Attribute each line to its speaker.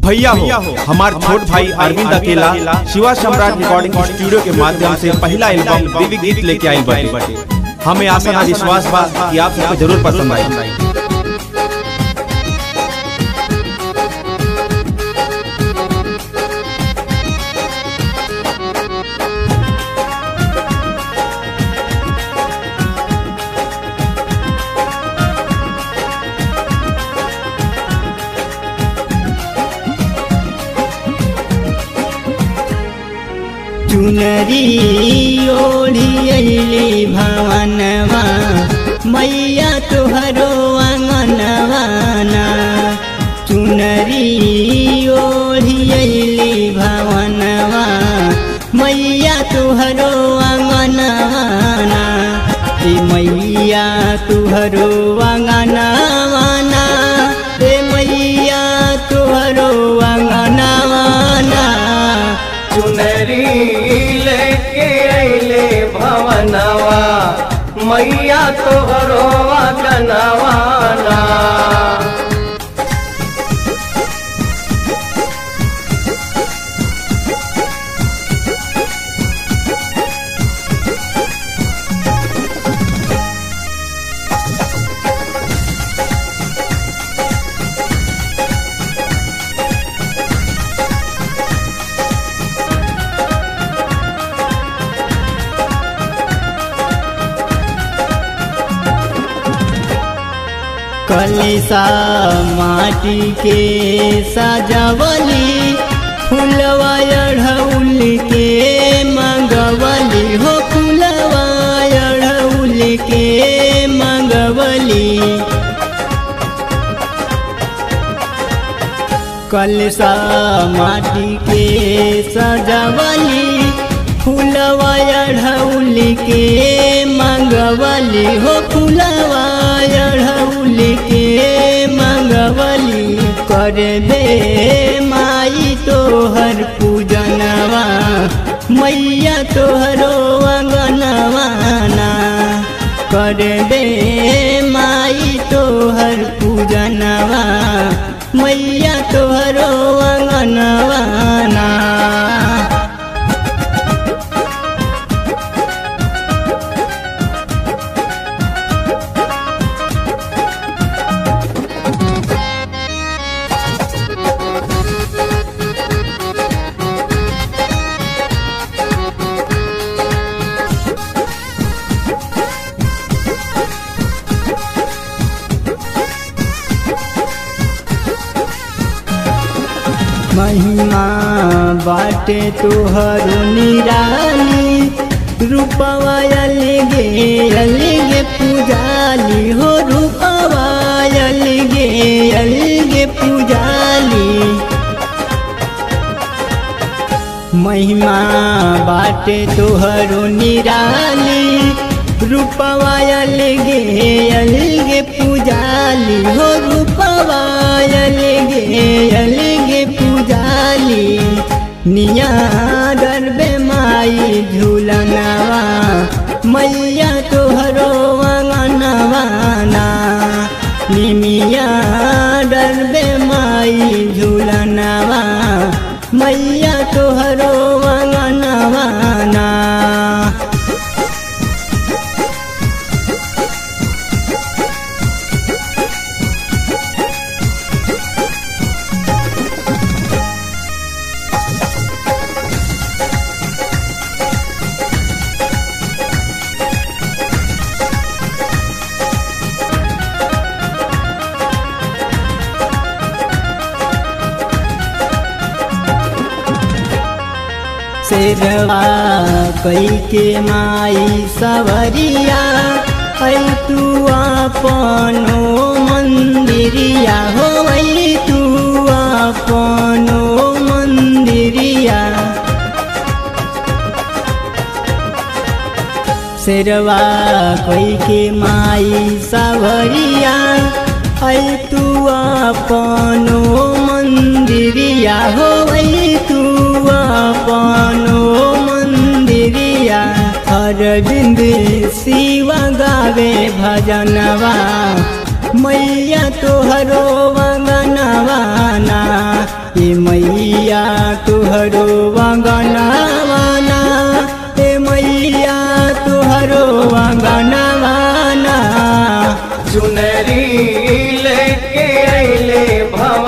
Speaker 1: भैया हो हमार छोट भाई अरविंद अकेला शिवा सम्राट रिकॉर्डिंग स्टूडियो के माध्यम से पहला एल्बम देवी गीत लेके आई बाटे हमें आशा ना विश्वास बा कि आप सबको जरूर पसंद आई
Speaker 2: चुनरी ओढ़ियली भवनवा मैया तुहरो आंगनवाना चुनरी ओढ़ियली भवनवा मैया तुहरो आंगनवाना ए मैया तुहरो आंगनवाना ए मैया तुहरो आंगनवाना
Speaker 3: चुनरी लेके अइले भवनवा मैया तोहरो गनवाना
Speaker 2: कलिसा माटी के सजवली फुलवा अढ़ौल के मंगवली हो फुलवा अढ़ौल के मंगवली कलसा माटी के सजवली फुलवा अढ़ौल के मंगवली हो फुलवा अढ़ौल के मंगवली कर दे माई तोहर पूजनवा मैया तोहरो अंगनवाना कर दे माई तोहर पूजनवा मैया तोहरो अंगनवाना महिमा बाटे तुहरो निराली रूपवा अलगे अलगे पूजाली हो रूपवा अलगे अलगे पूजाली महिमा बाटे तोहरो निराली रूपवा अलगे अलगे पूजाली हो रूपवा अलगे अलगे पूजाली निया डरबे माई झूलनवा मैया तोहरो अंगनवाना निमिया डरबे माई झूलनवा मैया तोहरो अंगनवाना शेरवा कई के माई सवरिया ऐ तू अपनो मंदिरिया हो ऐ तू अपनो मंदिरिया शेरवा कई के माई सवरिया ऐ तू अपनो मंदिरिया हो ऐ तू अपनो मंदिरिया अरविंद शिवा गावे भजनवा मैया तोहरो वंगनवाना ए मैया तुहरो वंगनावाना ए मैया तुहरो वंगनावाना
Speaker 3: चुनरी लेके अइले भव